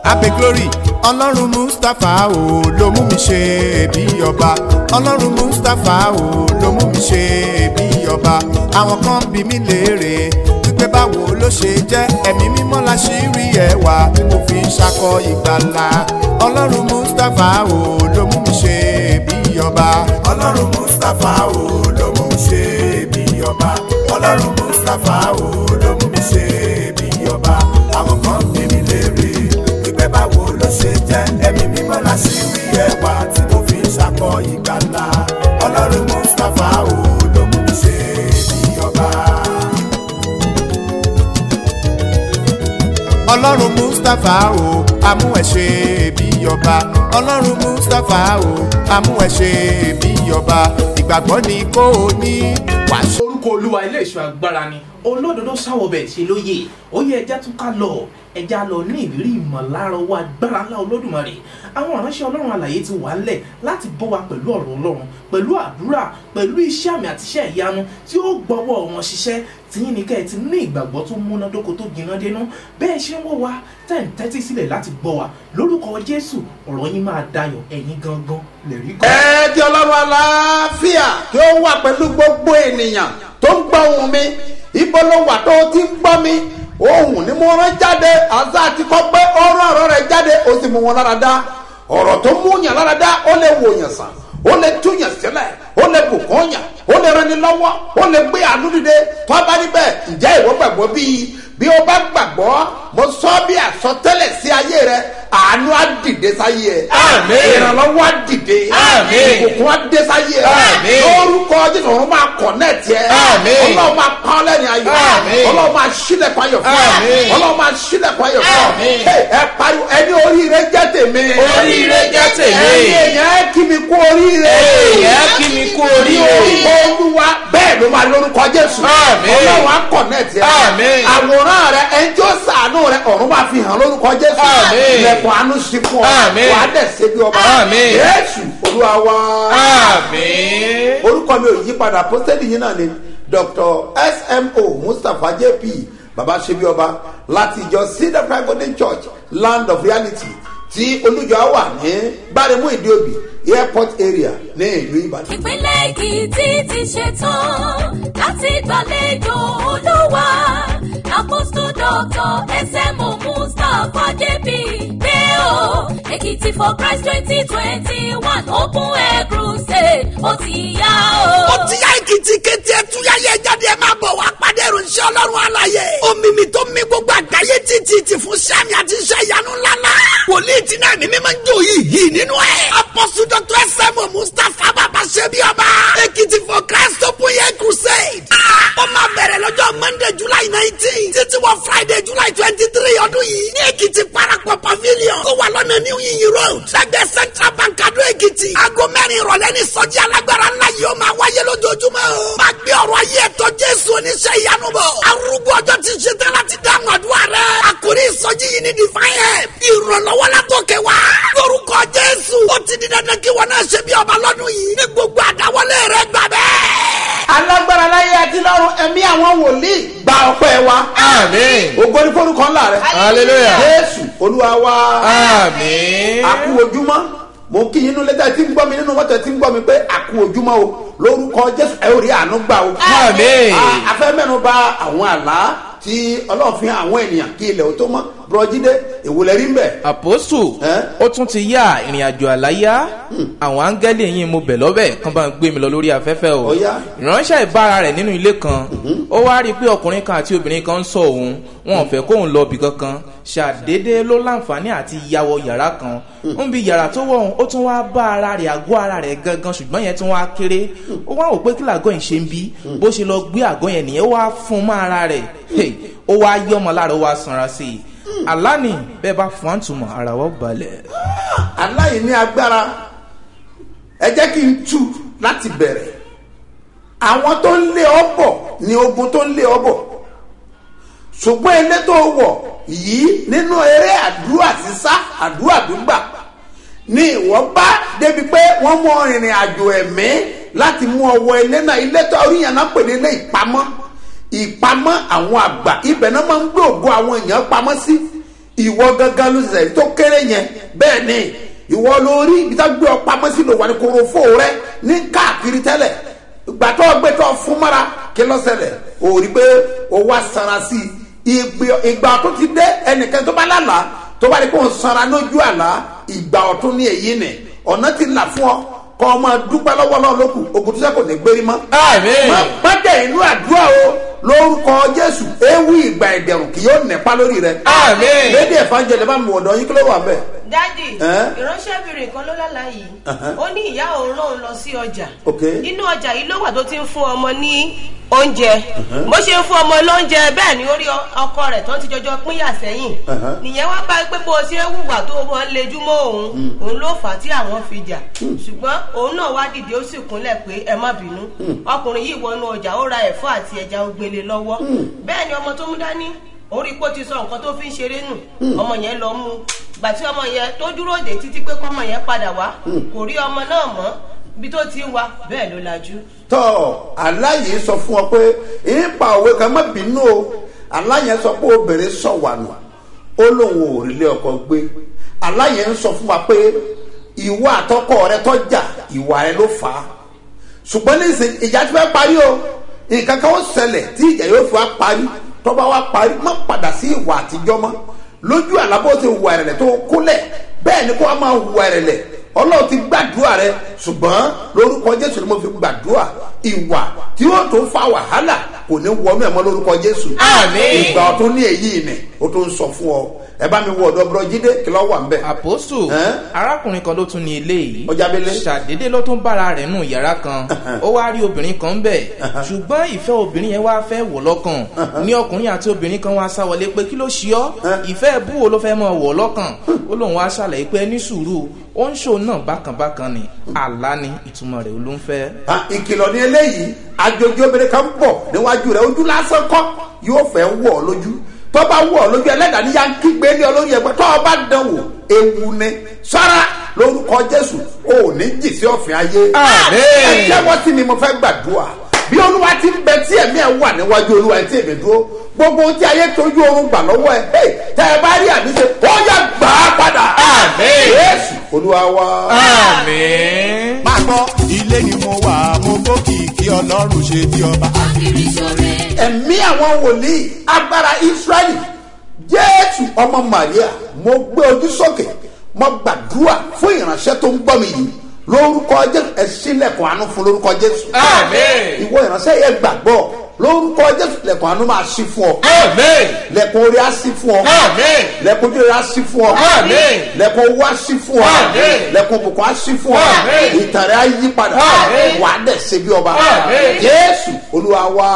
abe glory ọlọ́run mustapha o ló mú mi ṣe bí ọba ọlọ́run mustapha o ló mú mi ṣe bí ọba àwọn kan bí mi léèrè wípé báwo ló ṣe jẹ́ ẹ̀mí mímọ́ la ṣì rí ẹwà tí mo fi ń ṣakọ ìgbàlà ọlọ́run mustapha o ló mú mi ṣe bí ọba ọlọ́run mustapha o ló mú mi ṣe bí ọba ọlọ́run mustapha o ló mú mi ṣe bí ọba àwọn kan bí mi léèrè wípé báwo ló ṣe jẹ́ ẹ̀mí mímọ́ la ṣì rí ẹwà tí mo fi ń ṣakọ ìgbàlà ọlọ́run mustapha o ló mú mi ṣe bí ọba. ọlọ́run mustapha o amú ẹ ṣe bí ọba ọlọ́run mustapha o amú ẹ ṣe bí ọba ìgbàgbọ́ ni kò ní wàásù. orúkọ olúwa ilé ìṣọ́ agbára ni olódodo sáwọbẹ̀ ṣe lóye ó yẹ ẹja tún ká lọ ẹja lọ ní ìrírí ìmọ̀lára owó agbára ńlá olódùmarè àwọn ìránṣẹ́ ọlọ́run àlàyé ti wà ńlẹ̀ láti bọ́ wa pẹ̀lú ọ̀rọ̀ ọlọ́run pẹ̀lú àdúrà pẹ̀lú iṣẹ́ àmì àti iṣẹ́ ìyanu tí ó gbọ́wọ́ wọn ṣiṣẹ́ tìyín ní kẹ́ ẹ ti ní ìgbàgbọ́ tó múnádóko tó gbiná dénú bẹ́ẹ̀ ṣe ń wò wá tẹ̀ ń tẹ́tí sílẹ̀ láti gbọ́ wa lórúkọ jésù ọ̀rọ̀ yín máa dayọ̀ ẹ̀yin gangan lè rí gan. ẹ kí ọlọ́run aláfíà kí ó wà pẹ̀lú gbogbo ènìyàn tó ń gbọ́ ohùn mi ibo ló wà tó ti ń gbọ́ mi ohùn ni mo rán jáde àṣà àti kọ́ pé ọ̀rọ̀ ọ̀rọ̀ rẹ̀ jáde ó sì mú wọn lára dá ọ̀rọ̀ tó mú yàn lára dá ó lè wò yàn sàn ó lè tú yàn sílẹ̀ ó lè bùkún yàn ó lè rani lọ́wọ́ ó lè gbé àánú dìde tó bá níbẹ̀ ǹjẹ́ ìwọ gbàgbọ́ bíi bí o bá gbàgbọ́ mo sọ bí àsọtẹ́lẹ̀ sí ayé rẹ àánú á dìde sáyé ẹ Àmín. ìrànlọ́wọ́ á dìde Àmín. ìbùkún á dé sáyé ẹ Àmín. lórúkọ jésù ọ̀run máa kọ̀nẹ́ẹ̀tì ẹ Àmín. ọlọ́run máa pa ọ́ lẹ́nu ayọ̀ Àmín. ọlọ́run máa sílẹ̀kùn ayọ̀ fún ọ Àmín. ọlọ́run máa sílẹ̀kùn ayọ̀ fún ọ Àmín. Hey, ẹ pariwo ẹni oríire jẹ́ tèmi Oríire jẹ́ tèmi. ẹni èèyàn kí mi kú oríire Èèyàn kí mi kú oríire. olúwa bẹ́ẹ̀ ló máa lórúkọ jésù Àmín. ọlọ́run á kọ̀nẹ́ẹ̀tì ẹ Àmín. àwòrán rẹ ẹni tí ó sàánú rẹ ọ̀run máa fi hàn lórúkọ jésù Àmín. ilẹ̀kùn àánú sí fún ọ Àmín. wàá dẹ̀ ṣe bí ọba Àmín. jésù olúwa wá àmín. orúkọ mi ò yí padà pósítẹ́ẹ̀lì yìí náà ni dr smo mustapha jp baba sebioba láti ìjọ cedar prime golden church land of reality tí olùjọ wà ní gbáremú ìdíòbí airport area ní ìlú ìbàdàn. ìpínlẹ̀ èkìtì ti ṣetán láti gbàlejò olúwa apostol doctor smo mustapha jp pé o èkìtì for christ twenty twenty one open air crusade ó ti yá o. ó ti yá èkìtì kété ẹtúyáyé jáde ẹ máa bọ̀ wá pàdé ìròyìn ọlọ́run àlàyé omi mi tó mi gbogbo àgbáyé títí ti fún sẹ́mi àti iṣẹ́ ìyanu ńláńlá wòlíì tí náà mímí máa ń jó yìí yìí nínú ẹ̀ apọ́sù dr sm mustapha bàbá ṣẹ́bi ọba èkìtì for christ open air crusade Ah, ó máa bẹ̀rẹ̀ lọ́jọ́ monday july nineteen títí wọ friday july twenty three ọdún yìí ní èkìtì parapọ̀ pavilion tó wà lọ́nà new yin road lẹ́gbẹ̀ẹ́ central bank adó èkìtì aago mẹ́rin ìrọ̀lẹ́ ní sọ́jí alágbára ńlá yìí ó máa wáyé lójoojúmọ́ o máa gbé ọ̀rọ̀ ayé ẹ̀tọ́ jésù oníṣẹ́ ìyanu bọ̀ arúgbó ọjọ́ ti ṣe tán láti dáhùn àdúrà rẹ̀ àkórí ìsọjí yìí ní divine help ìrànlọ́wọ́ látòkè wá lórúkọ jésù ó ti di dandan kí wọn náà ṣe bí ọba lọ́dún yìí ní gbogbo àdáwọlé rẹ̀ gbà bẹ́ẹ̀. alágbára láyé àti lọ́run ẹ̀mí àwọn wòlíì gba ọpẹ́ wa àmín. ògo ní forúkọ ńlá rẹ hallelujah. jésù olúwa wá. àmín. àkú ojúmọ́ mo kí yín inú lẹ́tà tí ń gbọ́ mi nínú mọ́tò tí ń gbọ́ mi pé àkú ojúmọ́ o lórúkọ jésù ẹ ò rí àánú gbà o. Àmín. A- a fẹ́ mẹ́nu bà àwọn àlá tí ọlọ́run fi hàn àwọn ènìyàn kí ilẹ̀ ò tó mọ́ bùrọ̀jídé ìwòlẹ̀ rí ń bẹ̀. àpòsù Ẹ́? ó tún ti yá ìrìn àjò àláyá àwọn áńgẹ́lì yìí mo bẹ̀ lọ́bẹ̀ kán bá ń gbé mi lọ lórí afẹ́fẹ́ o Ó yá. ìránṣẹ́ ìbára rẹ̀ nínú ilé kan ó wá rí i pé ọkùnrin kan àti obìnrin kan ń sọ òun wọn ò fẹ́ kóun lọ ibì kankan ṣàdédé ló láǹfààní àti yàwọ yàrá kan ń bi yàrá tó wọ̀ ó tún wá bá ara rẹ̀ àgọ́ ara rẹ̀ gangan ṣùgbọ́n yẹn tún wá kéré ó wá wò pé kí làgọ́ yìí ṣe ń bí bó ṣe lọ gbé àgọ́ yẹn nìyẹn ó wá fún un mọ́ ara rẹ̀ Hey, ó wá yọmọ lára ó wá sanra sí i àlá ni bẹ́ẹ̀ bá fún àtúmọ̀ ara wọ́n balẹ̀. aláì ní agbára ẹ jẹ́ kí n tú láti bẹ̀rẹ̀ àwọn tó ń lé ọ bọ̀ ni ogun tó ń lé ọ bọ̀ ṣùgbọ́n ilé tó wọ̀ yìí nínú eré àdúrà sísá àdúrà gbígbà ni ìwọ bá débi pé wọ́n mú ọ rìnrìn àjò ẹ̀mí láti mú ọwọ́ ilé náà ilé tó oríyàn náà pè ní ilé ìpamọ́ ìpamọ́ àwọn àgbà ibẹ̀ náà máa ń gbé ògo àwọn èèyàn pamọ́ sí ìwọ gangan ló ṣẹlẹ̀ tó kéré yẹn bẹ́ẹ̀ ni ìwọ lórí ibi tá gbé ọ pamọ́ sí lò wà ní korofo rẹ ní káàkiri tẹ́lẹ̀ ìgbà tó gbé tó fún mọ́ra kí ló ṣẹlẹ̀ o rí pé o wá sanra sí i ìgbì- ìgbà tó ti dé ẹnìkan tó bá lálàá tó bá rí pé òun sanra lójú àlá ìgbà ọ̀tún ní èyí nì ọ̀nà ti là fún ọ kọ́ ọ máa dúpẹ́ lọ́wọ́ náà lókù ogun tó sẹ́kù ní gbérí mọ́. Àmín. má má dẹ̀ inú àdúrà o lórúkọ jésù ewu ìgbà ìdẹ̀rùn kì yóò nípa lórí rẹ. Àmín. lédè ìfànjẹlẹ bá mi wọ̀dọ̀ yín kí ló wà bẹ́ẹ̀. dádì Ẹ́? ìránṣẹ́bìnrin kan ló lálàá yìí Uh-huh. ó ní ìyá òun rán òun lọ sí ọjà Ok. nínú ọjà yìí ló wà tó ti ń fún ọmọ ní oúnjẹ bó ṣe ń fún ọmọ lóúnjẹ bẹ́ẹ̀ ni ó rí ọ- ọkọ rẹ̀ tó ti jọjọ pínyà sẹ́yìn Uh-huh. nìyẹn wá bá pé bó o ṣe ń hùwà tó o máa ń lejú mọ́ òun òun ló fà á tí àwọn fi jà ṣùgbọ́n òun náà wá dìde ó sì kúnlẹ̀ pé ẹ má bínú ọkùnrin yìí wọnú ọjà ó ra ẹ̀fọ́ àti ẹja ògbélé lọ́wọ́ bẹ́ẹ̀ ni ọmọ tó mú dání orí pé ó ti sọ nǹkan tó fi ń ṣeré nù ọmọ yẹn lọ mú gbà tí ọmọ yẹn tó dúró dé títí pé kọ́mọ yẹn padà wá kò rí ọmọ náà mọ́ ibi tó ti ń wa bẹ́ẹ̀ ló lajú. tọ́ aláyè sọ fún ọ pé ìpa òwe kan má bínú o aláyè sọ pé obìnrin sọ wà nù ó lóun ò rí ilé ọkọ gbé aláyè ń sọ fún wa pé ìwà àtọkọ rẹ tọjà ìwà rẹ ló fà á ṣùgbọ́n ní ìsìn ìjà ti fẹ́ parí o nǹkan kan ó ṣẹlẹ̀ tí ìjà yóò fi wá parí tọ́ba wá parí má padà sí ìwà àtijọ́ mọ́ lójú àlábọ̀ ti hùwà ẹ̀rẹ̀lẹ̀ tó kúnlẹ̀ bẹ́ẹ̀ ni kó wá máa hùwà ẹ̀rẹ̀lẹ̀ ọlọ́run ti gbàdúrà rẹ ṣùgbọ́n lórúkọ jésù ni mo fi gbàdúrà ìwà tí ó tó fa wàhálà kò ní wọnú ẹ̀ mọ́ lórúkọ jésù Àmín. ìgbà ọ̀tún ní èyí ni ó tó ń sọ fún ọ ẹ bá mi wọ ọ̀dọ̀ bùrọ̀ jídé kí lọ́ wà ń bẹ̀. àpòsù Ẹ́? arákùnrin kan ló tún ní ilé yìí Ó jábélé? ṣàdédé ló tún bára rẹ̀ nù yàrá kan ó wá rí obìnrin kan bẹ̀ ṣùgbọ́n ìfẹ́ obìnrin yẹn wá fẹ́ wọ̀ lọ́kàn ní ọkùnrin àti obìnrin kan wá sáwọlé pé kí ló ṣe ọ́ ìfẹ́ bú wo ló fẹ́ mọ wọ̀ lọ́kàn ó lóun wá ṣàlàyé pé ní sùúrù ó ń ṣò náà bákanbákan ni àlá ni ìtumọ̀ rẹ̀ ló ń fẹ́. Ah, ìkìlọ̀ ní eléyìí àjòjì obìnrin kan bọ̀ níwájú rẹ̀ ojú lásán kọ́ yóò fẹ́ wọ̀ ọ́ lójú tó bá wọ̀ ọ́ lójú ẹlẹ́dàá ní yankí gbé ní olórí ẹgbẹ́ tó o bá dán wò ewu ni sára lórúkọ jésù o ò ní jì sí ọ̀fìn ayé Àmín. ẹ jẹ́wọ́ sí mi mo fẹ́ gbàdúrà bí olúwa ti ń bẹ tí ẹ̀mí ẹ̀ wà níwájú olúwa tí èmi dúró gbogbo ohun tí ayé tójú oorun gbà lọ́wọ́ ẹ̀ hey, tẹ́ ẹ bá rí àmì ṣe ó yẹ gbà á padà Àmín. jésù olúwa wa. àmín. máa gbọ́ ilé ni mo wà mo gbókìkí ọlọ́run ṣe bí ọba. Akiri ṣore. ẹ̀mí àwọn wòlíì agbára israẹli jésù ọmọ maria mo gbé ojú sókè mo gbàdúrà fún ìránṣẹ́ tó ń gbọ́ mi yìí lórúkọ jésù ẹ ṣílẹ̀kùn àánú fún lórúkọ jésù Àmín. ìwọ ìránṣẹ́ yẹn gbàgbọ́ lórúkọ jésù lẹ̀kùn àánú máa ṣí fún ọ àmín. lẹ̀kùn orí á ṣí fún ọ àmín. lẹ̀kùn ojú rẹ á ṣí fún ọ Àmín. lẹ̀kùn owó á ṣí fún ọ Àmín. lẹ̀kùn òkùnkùn á ṣí fún ọ Àmín. ìtàn rẹ á yí padà Àmín. wà á dẹ̀ ṣe bí ọba Àmín. jésù olúwa wa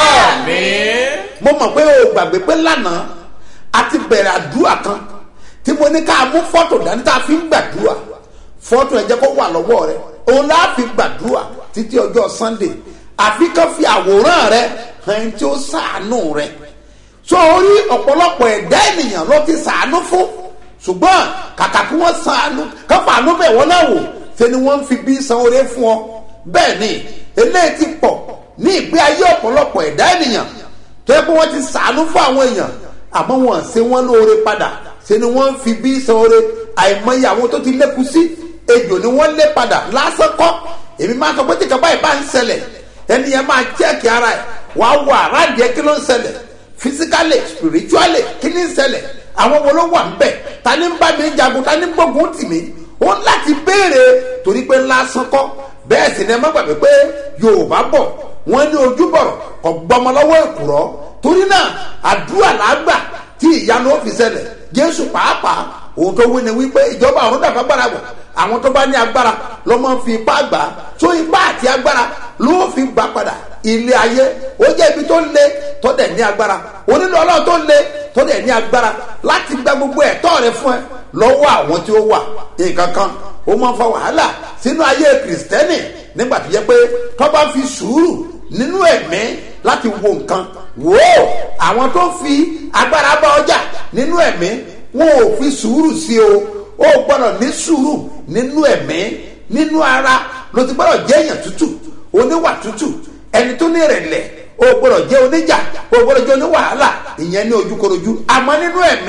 àmín. mo mọ̀ pé o gbàgbé pé lánàá a ti bẹ̀rẹ̀ àdúrà kan tí mo ní ká mú fọ́tò dání tá a fi ń gbàdúrà fọ́tò ẹ̀ jẹ́ kó wà lọ́wọ́ rẹ òun láà fi gbàdúrà títí ọjọ́ sunday àfi kan fi àwòrán rẹ hàn ẹni tí ó sàánú rẹ so orí ọ̀pọ̀lọpọ̀ ẹ̀dá ènìyàn ló ti sàánú fún ṣùgbọ́n kàkà kí wọ́n sàánú káfàánú bẹ̀ wọ́n náà wò ṣe ni wọ́n ń fi bí san oore fún ọ bẹ́ẹ̀ ni eléyìí ti pọ̀ ní ìgbé ayé ọ̀pọ̀lọpọ̀ ẹ̀dá ènìyàn tó yẹ kó wọ́n ti sàánú fún àwọn èèyàn àmọ́ wọn ṣe wọ́n lóore padà ṣe ni wọ́n ń fi bí san oore àìmọye àwọn tó ti lékun sí ejò ni wọ́n lé padà lásán kọ́ èmi máa sọ pé tí kaba yìí bá ń ṣẹlẹ̀ ẹni yẹn máa chẹ́ẹ̀kì ara ẹ̀ wà á wọ àràdì ẹ kí ló ń ṣẹlẹ̀ physically spiritually kí ni ń ṣẹlẹ̀ àwọn wo ló wà ń bẹ̀ ta ni ń bá mi jagun ta ni ń gbógun tì mí ó ń láti béèrè torí pé lásán kọ́ bẹ́ẹ̀ sì ni ẹ má gbàgbé pé yorùbá bọ̀ wọ́n ní ojúbọ̀rọ̀ kò gbọmọ lọ́wọ́ èkùrọ́ torí náà àdúrà làágbà tí ìyanu ó fi ṣẹlẹ̀ jésù pàápàá òun tó wí ni wípé ìjọba ọ̀run dàgbà gbára bọ̀ àwọn tó bá ní agbára ló máa ń fi ipá gbà á tó ipá àti agbára ló fi gbà padà ilé ayé ó jẹ́ ibi tó le tó dẹ̀ ní agbára onílò ọlọ́run tó le tó dẹ̀ ní agbára láti gba gbogbo ẹ̀tọ́ rẹ fún ẹ lọ́wọ́ àwọn tí ó wà nǹkan kan ó máa ń fa wàhálà sínú ayé kìrìsìtẹ́nì nígbà tó yẹ pé tó bá fi sùúrù nínú ẹ̀mí láti wo nǹkan wò ó àwọn tó fi agbára bá ọjà nínú ẹ̀mí wọn ò fi sùúrù sí o ó gbọ́dọ̀ ní sùúrù nínú ẹ̀mí nínú ara ló ti gbọ́dọ̀ jẹ́ èèyàn tútù oníwà tútù ẹni tó ní ìrẹ̀lẹ̀ o gbọ́dọ̀ jẹ́ oníjà o gbọ́dọ̀ jẹ́ oníwàhálà ìyẹn ní ojúkorojú àmọ́ nínú ẹ̀mí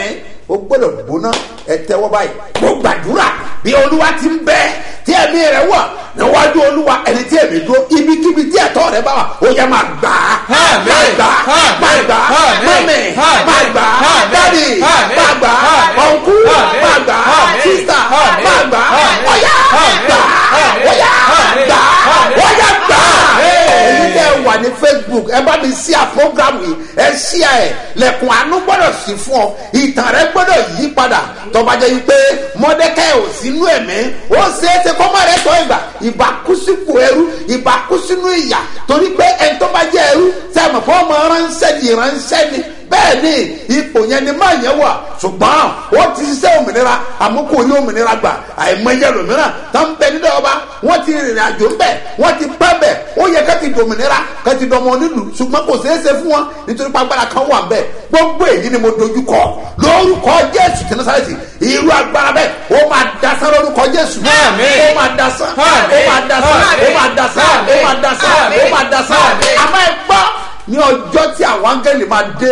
ó gbọ́dọ̀ gbóná ẹ tẹ́wọ́ báyìí mo gbàdúrà bí olúwa ti ń bẹ tí ẹ̀mí rẹ̀ wà níwájú olúwa ẹni tí ẹ̀mí dúró ibikíbi tí ẹ̀tọ́ rẹ̀ bá wà ó yẹ máa gbà á Àmín. máa gbà á Àmín. máa gbà á Àmín. mọ́mì Àmín. máa gbà á Àmín. dádì Àmín. máa gbà á Àmín. ọ̀nkú Àmín. máa gbà á Àmín. sísà Àmín. máa gbà á Àmín. ọ̀yá Àmín. gbà á Àmín. ọ̀yá Àmín. gbà á Àmín. ọ̀yá gbà á Àmín. èyí tẹ́ ẹ wà ní facebook ẹ bá mi sí à program yìí ẹ sí à ẹ lẹ̀kùn àánú gbọ́dọ̀ sí fún ọ ìtàn rẹ gbọ́dọ̀ yí padà tọ́ba jẹ́ wípé mọ́dẹ́kẹ́ ò sínú ẹ̀mí ó ṣe é ṣe kọ́ mọ́ rẹ tọ́ ìgbà ìbá kú sípò ẹrú ìbá kú sínú ìyà torí pé ẹni tó bá jẹ́ ẹrú sẹ́mi fọ́ ọmọ ránṣẹ́ ni ìránṣẹ́ ni bẹ́ẹ̀ ni ipò yẹn ni máa yẹn wà ṣùgbọ́n ó ti ṣiṣẹ́ òmìnira àmúkò ní òmìnira gbà àìmọye lòmíràn tó ń bẹ nílẹ̀ ọba wọ́n ti rìnrìn àjò ńbẹ̀ wọ́n ti pẹ́ bẹ̀ ó yẹ ká ti dòmìnira ká ti dọmọ nílùú ṣùgbọ́n kò ṣeé ṣe fún wọn nítorí pàgbára kan wà ńbẹ̀ gbogbo èyí ni mo dojú kọ lórúkọ jésù tí nasareti irú agbára bẹ́ẹ̀ ó máa dasán lórúkọ jésù Àmín. ó máa dasán ó Àmín. máa dasán ó Àmín. máa dasán ó Àmín. máa dasán ó Àmín. máa dasán Àmín. àmọ́ ẹ gbọ́ ní ọjọ́ tí àwọn áńgẹ́lì máa dé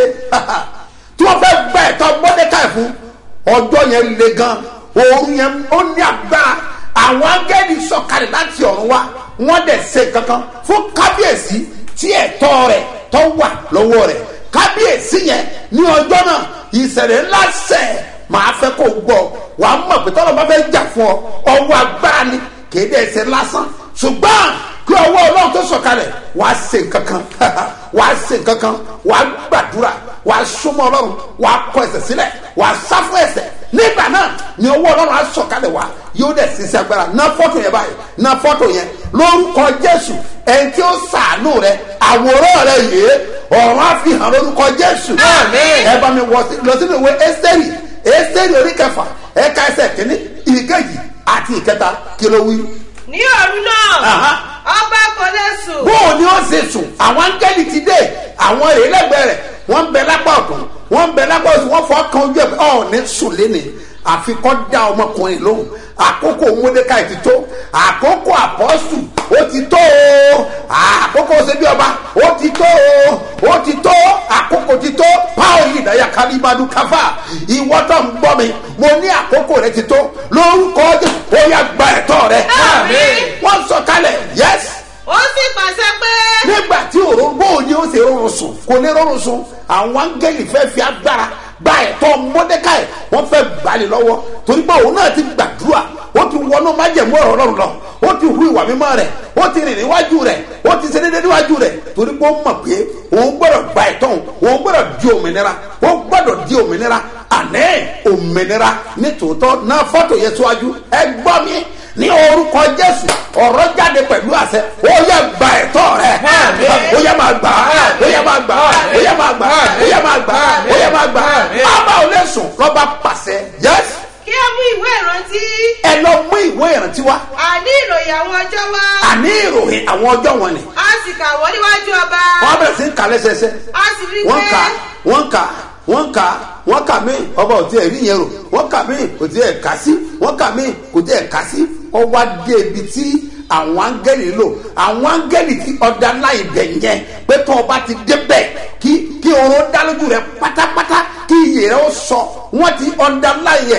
tí wọ́n fẹ́ gbà ẹ̀tọ́ mọ́dékàì fún ọjọ́ yẹn le gan òun yẹn ó ní agbára àwọn áńgẹ́lì sọ̀kalẹ̀ láti ọ̀run wá wọ́n dẹ̀ ṣe kankan fún kábíyèsí tí ẹ̀tọ́ rẹ̀ tó wà lọ́wọ́ rẹ̀ kábíyèsí yẹn ní ọjọ́ náà ìṣẹ̀lẹ̀ ńlá ṣẹ̀ máa fẹ́ kó gbọ́ wàá mọ̀ pé tọ́lọ́ bá fẹ́ jà fún ọ ọwọ́ agbára ni kéde ẹsẹ̀ lásán ṣùgbọ́n kí ọwọ́ ọlọ́run tó sọ̀kalẹ̀ wàá ṣe kankan wàá ṣe kankan wàá gbàdúrà wàá súnmọ́ ọlọ́run wàá kọ ẹsẹ̀ sílẹ̀ wàá sá fún ẹsẹ̀ nígbà náà ni ọwọ́ ọlọ́run á sọ̀kalẹ̀ wá yóò dẹ̀ ṣiṣẹ́ agbára ná fọ́tò yẹn báyìí ná fọ́tò yẹn lórúkọ jésù ẹni tí ó sàánú rẹ àwòrán rẹ yìí ọ̀run á fi hàn lórúkọ jésù Àmín. ẹ bá mi wọ sí- lọ sínú ìwé ẹ́sítẹ́rì ẹ́sítẹ́rì orí kẹfà ẹ̀ka ẹsẹ̀ kìíní ìkejì àti ìkẹta kí ló wí. ní òru náà Aha. ọba kò lè sùn bóò ni ó ṣe sùn àwọn áńgẹ́lì ti dé àwọn èrè lẹ́gbẹ̀ẹ́ rẹ̀ wọ́n ń bẹ lápá ọ̀tún wọ́n ń bẹ lápá òsì wọ́n fọ́ kan ojú ẹ̀ pé ọ̀ ní sùn léni àfikọ́ dá ọmọkùnrin lóhùn àkókò mọ́dékàì ti tó àkókò àpọ́sù ó ti tó o àkókò ṣebí ọba ó ti tó o ó ti tó àkókò ti tó páò yìí dáyà kálíbadu káfà ìwọ tó ń gbọ́ mi mo ní àkókò rẹ ti tó lórúkọ Jésù ó yá gba ẹ̀tọ́ rẹ Àmín. wọ́n sọ kalẹ̀ yẹ́sì ó sì pàṣẹ pé nígbà tí òróró bóò ni ó ṣe rọrùn sùn kò ní rọrùn sùn àwọn áńgẹ́lì fẹ́ fi agbára gba ẹ̀tọ́ mọ́dékàì wọ́n fẹ́ gbalẹ̀ lọ́wọ́ torí pé òun náà ti gbàdúrà ó ti wọnú májẹ̀mú ọ̀rọ̀ ọlọ́run lọ ó ti hu ìwà mímọ́ rẹ̀ ó ti rìn níwájú rẹ̀ ó ti ṣe déédéé níwájú rẹ̀ torí pé ó mọ̀ pé òun gbọ́dọ̀ gba ẹ̀tọ́ òun òun gbọ́dọ̀ di òmìnira ó gbọ́dọ̀ di òmìnira àná òmìnira nítòótọ́ náà fọ́tò yẹn síwájú ẹ gbọ́ mi ní orúkọ jésù ọ̀rọ̀ jáde pẹ̀lú àṣẹ ó yẹ gba ẹ̀tọ́ rẹ̀ ó yẹ máa gbà á ó yẹ máa gbà á ó yẹ máa gbà á ó yẹ máa gbà á ó yẹ máa gbà á bàbá ò lè sùn lọ́ba pàṣẹ yẹ́s kí ó mú ìwé ìrántí ẹ lọ mú ìwé ìrántí wá àní ìròyìn àwọn ọjọ́ wá àní ìròyìn àwọn ọjọ́ wọn ni a sì kà wọ́n níwájú ọba wọ́n bẹ̀rẹ̀ sí ń kà lẹ́sẹẹsẹ a sì rí i wọ́n kà pé wọ́n kà wọ́n kà wọ́n kà mí ọba ò tiẹ̀ rí yẹn rò wọ́n kà mí kò tiẹ̀ kà sí wọ́n kà mí kò tiẹ̀ kà sí ọwọ́ adé ibi tí àwọn áńgẹ́lì lò àwọn áńgẹ́lì tí ọ̀dà láì bẹ̀ yẹn pé tó ọba ti débẹ̀ kí kí oró dá lójú rẹ pátápátá kí iyè rẹ ó sọ wọ́n ti ọ̀dà láì yẹ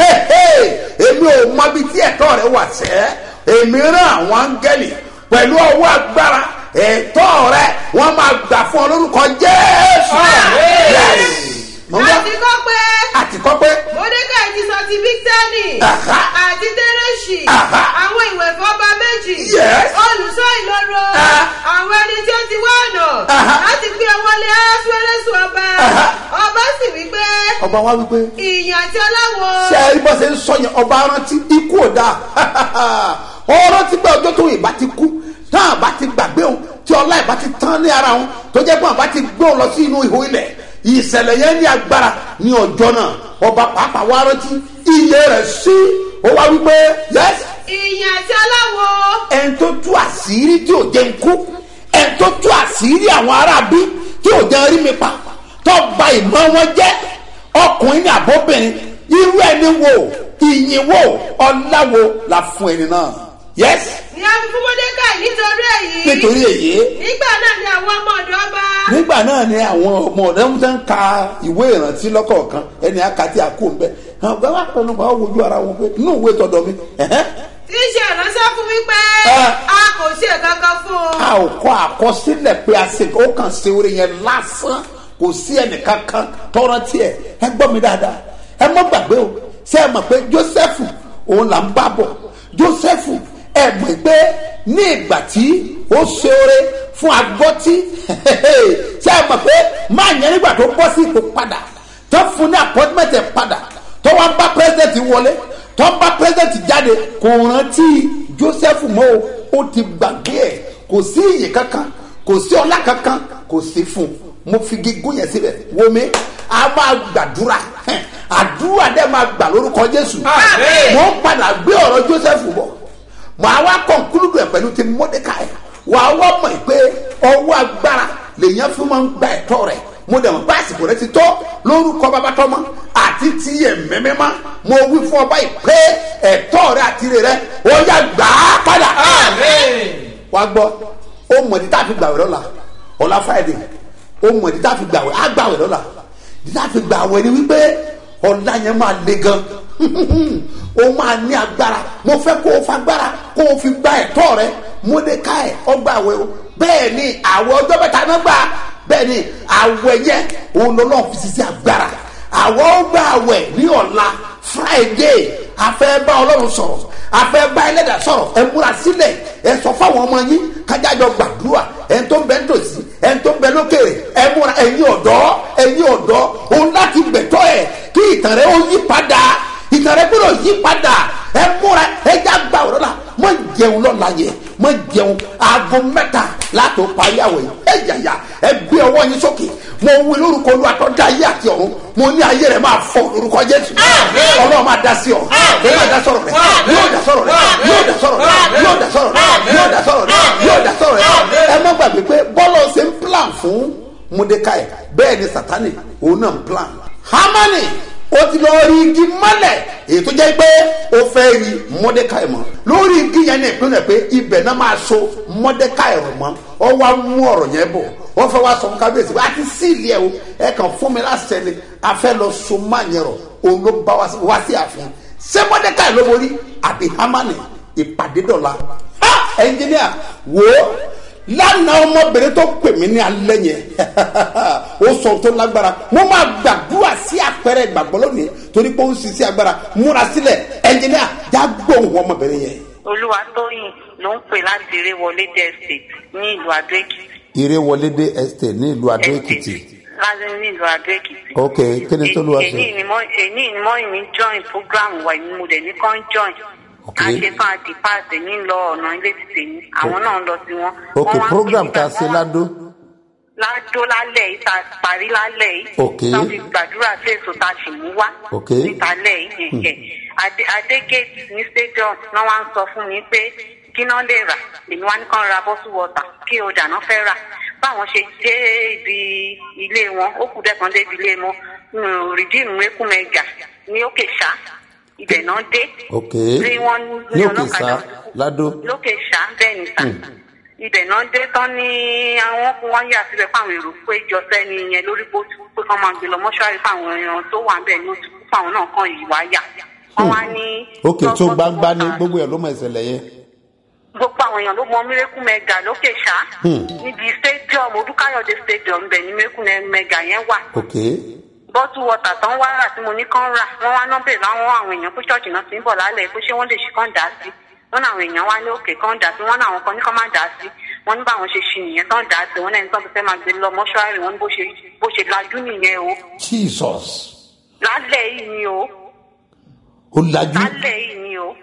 èmi ò mọ ibi tí ẹ̀tọ́ rẹ wà sẹ́ èmi rán àwọn áńgẹ́lì pẹ̀lú ọwọ́ agbára ẹ̀tọ́ rẹ wọ́n máa gbà fún ọ lórúkọ jésù. Yes. Mo ń a gbọ́. ti kọ́ pé àti kọ́ pé mordecai ti sọ ti bíktẹ́nì Aha. àti tẹ́rẹ́ṣì Aha. àwọn ìwé fọba méjì Yes. olùṣọ́ ìloro Ah. àwọn ẹni tí ó ti wá ọ̀nà Aha. láti gbé ọwọ́ lé aṣọ́rẹ́sù ọba Aha. ọba sì wí pé ọba wa wípé ìyìn àti ọláwo ṣe é bọ́ ṣe ń sọ yẹn ọba rántí ikú ò dáa ọ̀rọ̀ ti gbé ọjọ́ tó ìbá ti kú tán àbá ti gbàgbé òun tí ọlá ìbá ti tán ní ara òun tó jẹ́ pé àbá ti gbé òun lọ sí inú ihò ilẹ̀ ìṣẹ̀lẹ̀ yẹn ní agbára ní ọjọ́ náà ọba pàápàá wa rántí iye rẹ̀ sí ó wá wípé yẹ́sì ìyìn àti ọláwo ẹni tó tú àṣírí tí ò jẹ́ ń kú ẹni tó tú àṣírí àwọn aráabí tí ò jẹ́ rí mi pa tó ba ìmọ̀ wọn jẹ́ ọkùnrin ní àbóbìnrin irú ẹni wo ìyìn wo ọlá wo la fún ẹni náà yes ni a fi fún mordecai nítorí èyí nítorí èyí nígbà náà ni àwọn ọmọ ọ̀dọ́ ọba nígbà náà ni àwọn ọmọ ọ̀dọ́ ń tẹ́ ń ka ìwé ìrántí lọ́kọ̀ọ̀kan ẹni àkàtì àkó ń bẹ àwọn ọ̀gá wa pẹ̀lú àwọn wojú ara wọn pé inú ìwé tọ̀dọ̀ mi ẹ̀hẹ́, tí ṣe ìránṣẹ́ fún mi pé Ah. a kò ṣe kankan fún un. a ò kọ́ àkọsílẹ̀ pé a ṣe ó kàn ṣe orí yẹn lásán kò sí ẹnìkan kan tọrọ tiẹ̀ ẹ gbọ́ mi dáadáa ẹ mọ́ gbàgbé o ṣé ẹ mọ̀ pé Jósẹ́fù òun là ń bá bọ̀ Jósẹ́fù ẹ mọ̀ pé ní ìgbà tí ó ṣe oore fún agbọ́tí ṣé ẹ mọ̀ pé máa yẹn nígbà tó bọ́ sí ipò padà tó fún ní appointment ẹ̀ padà tó wá ń bá president wọlé tó ń bá president jáde kò rántí Joseph mọ́ o ó ti gbàgbé ẹ̀ kò sí iyì kankan kò sí ọlá kankan kò sí fún un mo fi gígùn yẹn síbẹ̀ wo mi a máa gbàdúrà hẹ́n, àdúrà dẹ́ máa gbà lórúkọ Jésù Àmín. mo ń padà gbé ọ̀rọ̀ Joseph bọ̀ màá wá kọ̀ǹkúlùdù ẹ̀ pẹ̀lú ti Mordecai wà á wá mọ̀ pé ọwọ́ agbára lèèyàn fi máa ń gba ẹ̀tọ́ rẹ̀ mo dẹ̀ mọ̀ pé àsìkò rẹ̀ ti tọ́ lórúkọ babatọ́mọ àti ti ẹ̀mẹ́mẹ́má mo wí fún ọba yìí pé ẹ̀tọ́ rẹ̀ àti rẹ̀ rẹ̀ ó yá gbà á padà. wá gbọ́ ó mọ̀ ní tá a fi gbàwé lọ́la ọ̀la Friday ó mọ̀ ní tá a fi gbàwé á gbàwé lọ́la ní tá a fi gbàwé ni wípé ọ̀la yẹn máa le gan ó máa ní agbára mo fẹ́ kó o fagbára kó o fi gba ẹ̀tọ́ rẹ Mọ́dékáì ọgbà àwẹ̀ o bẹ́ẹ̀ ni àwẹ̀ ọjọ́ mẹ́ta náà gbà bẹ́ẹ̀ ni àwẹ̀ yẹn òun lọ́lọ́ fi ṣiṣẹ́ agbára àwọ̀ ọgbà àwẹ̀ ní ọ̀la Friday afẹ́ bá Ọlọ́run sọ̀rọ̀ afẹ́ bá ẹlẹ́dà sọ̀rọ̀ ẹ múra sílẹ̀ ẹ sọ fáwọn ọmọ yín kájájọ gbàdúrà ẹ tó ń bẹ nítòsí ẹ tó ń bẹ lókèrè ẹ múra ẹ̀yin ọ̀dọ́ ẹ̀yin ọ̀dọ́ òun láti gbẹ̀tọ́ ẹ̀ kí ìtàn rẹ ó yí padà ìtàn rẹ gbọ́dọ̀ yí padà ẹ múra ẹ já gbà ọ̀rọ̀ la mọ jẹun lọ́la yẹ mọ jẹun aago mẹ́ta látò parí àwẹ̀ yìí ẹ yàyà ẹ gbé ọwọ́ yín sókè mo wí lórúkọ olú àtọ́jà ayé àti ọ̀run mo ní ayé rẹ máa fọ lórúkọ Jésù Ọlọ́run máa dá sí ọ ó máa dá sọ̀rọ̀ rẹ yóò dá sọ̀rọ̀ rẹ yóò dá sọ̀rọ̀ rẹ yóò dá sọ̀rọ̀ rẹ yóò dá sọ̀rọ̀ rẹ yóò dá sọ̀rọ̀ rẹ ẹ má gbàgbé pé bọ́lá ṣe ń plan fún Mordecai bẹ́ẹ̀ ni Sátánì òun náà ń plan Hámánì ó ti lọ rí igi mọ́lẹ̀ èyí tó jẹ́ pé ó fẹ́ rí Mordecai mọ́ lórí igi yẹn ní ìpínlẹ̀ pé ibẹ̀ náà máa so Mordecai rọ̀ mọ́ ọ wá mú ọ̀rọ̀ yẹn bọ̀ wọ́n fẹ́ wá sọ fún kábíyèsí wá ti sí ilé ẹ̀ o ẹ kàn fún mi láṣẹ ni a fẹ́ lọ so má yẹn rọ̀ òun ló bá wá sí- wá sí ààfin ṣé Mordecai ló borí àbí Hámánì ìpàdé dọ̀la ha ẹnjìníà wò ó lánàá ọmọbìnrin tó pè mí ní alẹ́ yẹn ó sọ tó lágbára mo máa gbàdúrà sí àpẹẹrẹ ìgbàgbọ́ lónìí torí pé ó ń ṣiṣẹ́ agbára múra sílẹ̀ ẹnjìníà já gbóhùn ọmọbìnrin yẹn. olúwatóyìn ló ń pè láti ìrèwọlé dé estate ní ìlú adó èkìtì ìrèwọlédé estate ní ìlú adó èkìtì láti ní ìlú adó èkìtì. ok kí ni tó lù wá èyí sí. ni mo èyí ni mo ìní join program wa ìní mo dẹ̀ ní kàn join. Ok. a ṣe fún àti paasi ní lọ ọ̀nà ilé ti tèmi àwọn náà ń lọ sí wọn. ok Wọ́n wá ń program pè tá a mí ṣe wọ́n wá- ládó ládó lálẹ́ yìí tá a parí lálẹ́ yìí. Ok. tá a fi gbàdúrà sí èso tá a sì mú wá. Ok. níta lẹ́ yìí yẹn. Adé Adégate ní stadium náà wá ń sọ fún mi pé kí náà lè rà èmi wá ní kàn ra bottle water kí o dáná fẹ́ rà. báwọn ṣe dé ibi ilé wọn ó kù dẹ́kan dé ibi ilé wọn rìdíìmù ekumẹ̀gà ní òkè ṣá ibẹ̀ náà dé. ok tí wọ́n ní òkè sá ládó lókè ṣá bẹ́ẹ̀ ni sà ibẹ̀ náà dé tán ní àwọn kún wọ́n yà síbẹ̀ fáwọn èrò pé jọ sẹ́ni yẹn lórí bótú pé kán máa gbé lọ mọ́ṣúárì fáwọn èèyàn tó wà bẹ́ẹ̀ ní oṣù fáwọn náà kàn yìí wá yà wọ́n wá ní. ok tó lọ́gbọ́n gbangba ní wọ́n ta- gbogbo ẹ̀ ló mọ ìṣẹ̀lẹ̀ yẹn gbogbo àwọn èèyàn ló mọ miracle mega lókè ṣá níbi stadium odúkáyọ̀dé stadium bẹ̀ ní miracle mega yẹn wà ok bọ́tù wọ́tà tán wá rà tí mo ní kán rà wọ́n wá nọ́bẹ̀ láwọn àwọn èèyàn pé ṣọ́ọ̀ṣì náà ti ń bọ̀ lálẹ́ pé ṣé wọ́n lè ṣe kán dà á sí wọ́n náà àwọn èèyàn wá ní òkè kán dà á sí wọ́n náà àwọn kan ní kán má dà á sí wọ́n ní báwọn ṣe ṣì nìyẹn tán dà á sí wọ́n náà ní tán ti fẹ́ máa gbé lọ mọ́ṣúárì wọ́n ní bó ṣe bó ṣe lajú nìyẹn o jesus lálẹ́ yìí ni o ó lajú lálẹ́ yìí ni o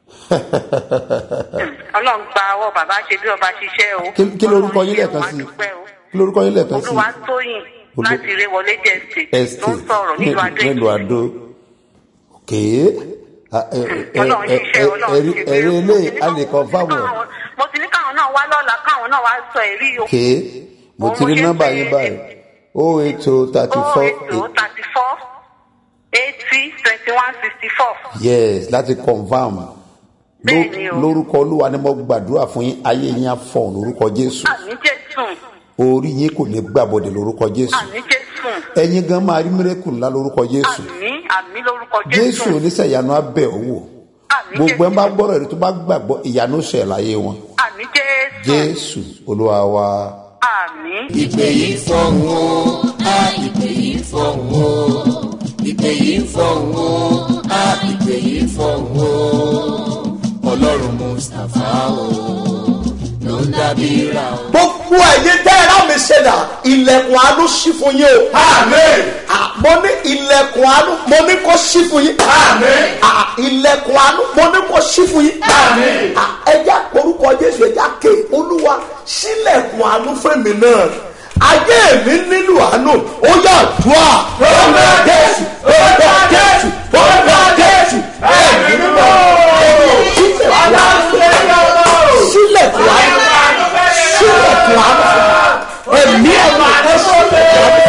ọlọ́run gba ọwọ́ bàbá ṣe bí ọba ṣiṣẹ́ o Kí- kí lorúkọ yín lẹ́ẹ̀kan sí? kí lorúkọ yín lẹ́ẹ̀kan sí olúwa tóyìn Olú- láti ilé wọlé jẹ́ estate ló ń sọ̀rọ̀ nílùú adó nílùú èkìtì. adó ok Ah, ẹ- ẹ- Ọlọ́run ẹ- ṣiṣẹ́, ẹ- Ọlọ́run ẹ̀rí ṣe ẹ̀rí mí. ilé a lè kọ́ fáwọn Káwọn- mo ti ní káwọn náà wá lọ́la káwọn náà wá sọ èrí o. ok mo ti Òun rí ṣe nọ́mbà pé- yín báyìí o eight o thirty oh four eight oh thirty four eighty twenty one sixty four. yes láti confam Ló- Bẹ́ẹ̀ni o. lórúkọ olúwa ni mo gbàdúrà fún yín ayé yín á fọ̀ lórúkọ jésù àmì jésù orí yín kò ní gbàbọ̀dẹ̀ lórúkọ jésù àmì jésù ẹ̀yin gan máa rí mírẹ́kù ńlá lórúkọ jésù àmì àmì lórúkọ jésù jésù oníṣẹ̀yanu abẹ́ ò wò àmì gbogbo ẹ̀ ń bá jésù gbọ́rọ̀ rẹ̀ tó bá gbàgbọ́ ìyanu ṣẹ̀ láyé wọn àmì jésù jésù olúwa wa àmì ìpè yìí fọ̀hún o a ìpè yìí fọ̀hún o ìpè yìí fọ̀hún o a ìpè yìí fọ̀hún o ọlọ́run mustapha o ló ń dábí ra o. gbogbo ẹ̀yin tẹ́ ẹ rámi ṣẹ̀dá ilẹ̀kùn àánú ṣí fún yín o. àmín. mo ní ilẹ̀kùn àánú mo ní kó ṣí fún yín. àmín. ilẹ̀kùn àánú mo ní kó ṣí fún yín. àmín. ẹja orúkọ jésù ẹja ké olúwa sílẹ̀kùn àánú fẹ́mi náà ayé mi nílò àánú ó yà dùà. ọmọ jésù ọmọ jésù ọmọ jésù ẹ̀mí mímọ́ sílẹ̀kùn àánú sílẹ̀kùn àánú sílẹ̀kùn àánú ẹ̀mí ẹ̀mí ẹ sílẹ̀kùn àánú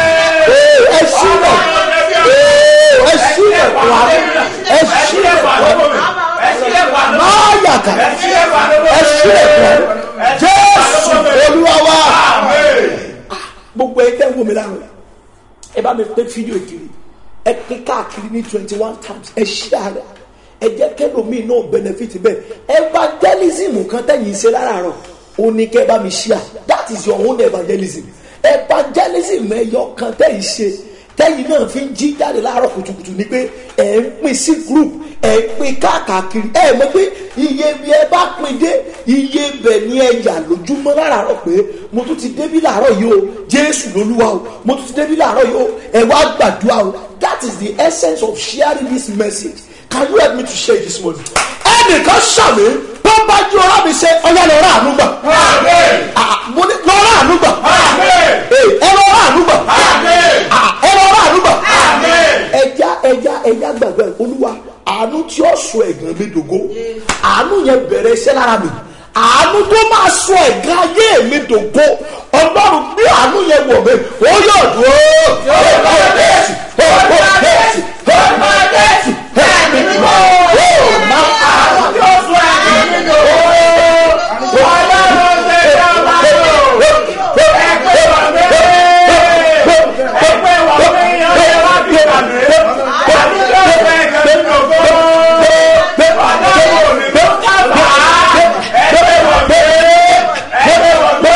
ẹ sílẹ̀ ẹ sílẹ̀kùn àánú ẹ sílẹ̀kùn àánú máa yàtà ẹ sílẹ̀kùn àánú jésù olúwa wa gbogbo ẹ tẹ́ ń wò mí lánàá ẹ bá mi pé fídíò kiri ẹ pín káàkiri ní twenty one times ẹ ṣí àárẹ̀ ẹ jẹ́ kẹ́lòmíì náà benefit bẹ́ẹ̀ evangelism kan tẹ̀yìn ṣe láràárọ̀ ó ní kẹ́ bá mi ṣí à that is your own evangelism evangelism ẹ̀yọ kan tẹ̀yìn ṣe tẹ́yìn náà fi ń jí jáde láàárọ̀ kùtùkùtù ni pé ẹ̀ ń pín sí group ẹ̀ ń pín káàkiri ẹ̀ mọ̀ pé iye bí ẹ bá pín dé iye bẹ̀ ni ẹ yà lójúmọ́ láàárọ̀ pé mo tún ti débí láàárọ̀ yìí o jésù lolúwa o mo tún ti débí láàárọ̀ yìí o ẹ wá gbàdúrà o that is the essence of sharing this message can you help me to share this morning. ẹnìkan ṣàmì tó bá jí ọlá mi ṣe ọyá lọ rà àánú gbà. mo ní lọ rà àánú gbà. ẹ lọ rà àánú gbà. ẹ lọ rà àánú gbà. ẹja ẹja ẹja gbàgbọ́ ẹ olúwa àánú tí ó sọ ẹ̀gàn mi dògo àánú yẹn bẹ̀rẹ̀ iṣẹ́ lára mi àánú tó máa sọ ẹ̀gàn ayé mi dògo ọlọ́run bí àánú yẹn wọ̀ mí ó yọ̀ dúró. ó bá jésù ó bá jésù ó bá jésù ẹ̀mí mímọ́ ó máa àánú tí ó sọ ẹ̀gàn mi dògo. ọlọ́run ṣe é ọba lò ẹgbẹ́ wọ̀ mí ẹgbẹ́ wọ̀ mí ọ̀rẹ́ wá bí àmì àánú tí ó sọ ẹ̀gàn mi dògo. ọlọ́run mi ló dábàá ẹgbẹ́ wọ̀ mí ẹgbẹ́ wọ̀ mí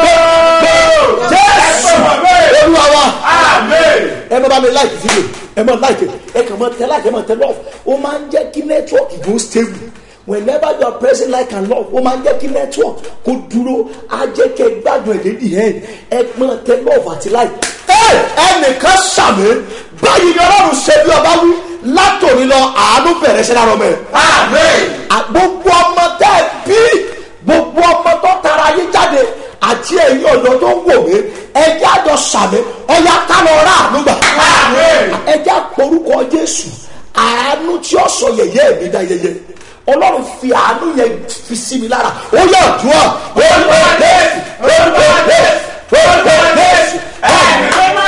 jésù olúwa wa ẹ bá bá mi láìkì fídíò ẹ máa láìkì ẹ kàn máa tẹ láìkì ẹ máa tẹ love ó máa ń jẹ́ kí nẹ́tíwọ́ọ̀kì go stable whenever you are pressing like and love ó máa ń jẹ́ kí network kó dúró á jẹ́ kẹ́ ẹ gbádùn ẹ̀ lédi ẹ̀ ẹ máa tẹ love àti like. ẹ ẹnìkan ṣàmì báyìí ni ọlọ́run ṣe bí ọba wí látòrí lọ àánú bẹ̀rẹ̀ ṣe lára ọmọ ẹ̀. gbogbo ọmọ tẹ́ ẹ bí gbogbo ọmọ tó tara yín jáde àti ẹ̀yin ọ̀dọ́ tó ń wò mí ẹjẹ́ àjọ sàmì ọ̀yà kálọ̀ ọ̀rá àánú gbà. ẹjẹ́ àporúkọ jésù àánú tí ó sọ yẹ̀yẹ́ mi dá yẹyẹ ọlọ́run fi àánú yẹn fi sí mi lára ó yẹ ọ̀dùn ọ̀ olùkọ́ jésù olùkọ́ jésù olùkọ́ jésù ẹ̀mí mímọ́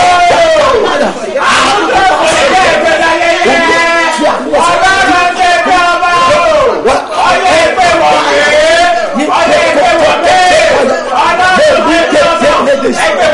àánú tó sọ yẹ̀yẹ́ mi dá yẹyẹ ọlọ́run ṣe bí ọba o ọyẹ ìpè wọ̀nyí ọyẹ ìpè wọ̀nyí ọlọ́run ṣe bí ọba ẹgbẹ́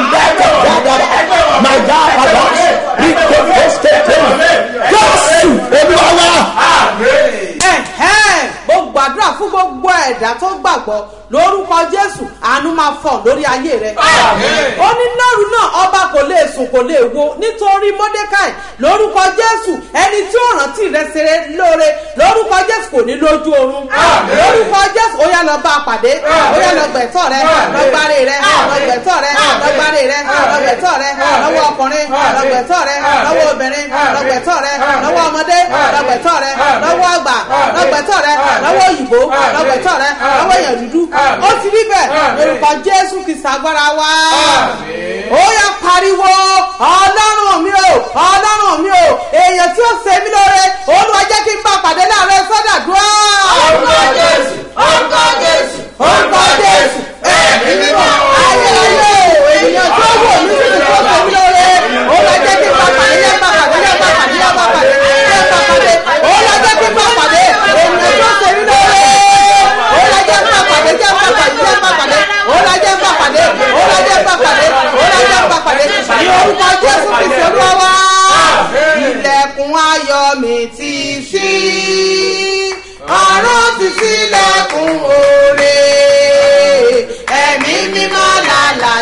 wọ̀nyí jésù olúwa wa ẹ̀hẹ́n mo gbàdúrà fún gbogbo ẹ̀dá tó gbàgbọ́ lórúkọ jésù àánú máa fọ̀ lórí ayé rẹ. ó ní lóru náà ọba kò lè sùn kò lè wo nítorí mordecai lórúkọ jésù ẹni tí ó rántí rẹ ṣeré lóore lórúkọ jésù kò ní lójú oorun. lórúkọ jésù ó yá lọ bá a pàdé ó yá lọ gbẹ̀tọ̀ rẹ lọ gbáre rẹ lọ gbẹ̀tọ̀ rẹ lọ gbáre rẹ lọ gbẹ̀tọ̀ rẹ lọ́wọ́ ọkùnrin lọ gbẹ̀tọ̀ rẹ lọ́wọ́ obìnrin lọ gbẹ̀tọ̀ rẹ lọ́wọ́ ọmọdé lọ gbẹ̀tọ̀ rẹ lọ́wọ́ àgbà lọ gbẹ̀tọ̀ rẹ lọ́wọ́ òyìnbó lọ gbẹ̀tọ̀ rẹ lọ́wọ́ èèyàn dúdú ó ti rí bẹ́ẹ̀ lórúkọ jésù kìí sàgbára wa ó yẹ pariwo ọlọ́run mi o ọlọ́run mi o èèyàn tí ó ṣe mí lóore olúwa jẹ́ kí n bá pàdé láàárọ̀ sọ́dàdúrà. orúkọ jésù orúkọ jésù orúkọ jésù ẹ̀mí mímọ́ ayé ayé èèyàn tó wò mí sí ni tó ṣe mí lóore olúwa jẹ́ kí n bá pàdé yẹ bá pàdé yẹ bá pàdé yẹ bá pàdé yẹ bá pàdé olúwa jẹ́ kí n bá pàdé èèyàn tó ṣe mí lóore olùwàjẹ́ ń bá pàdé jẹ́ ń bá pàdé jẹ́ ń bá pàdé olùwàjẹ́ ń bá pàdé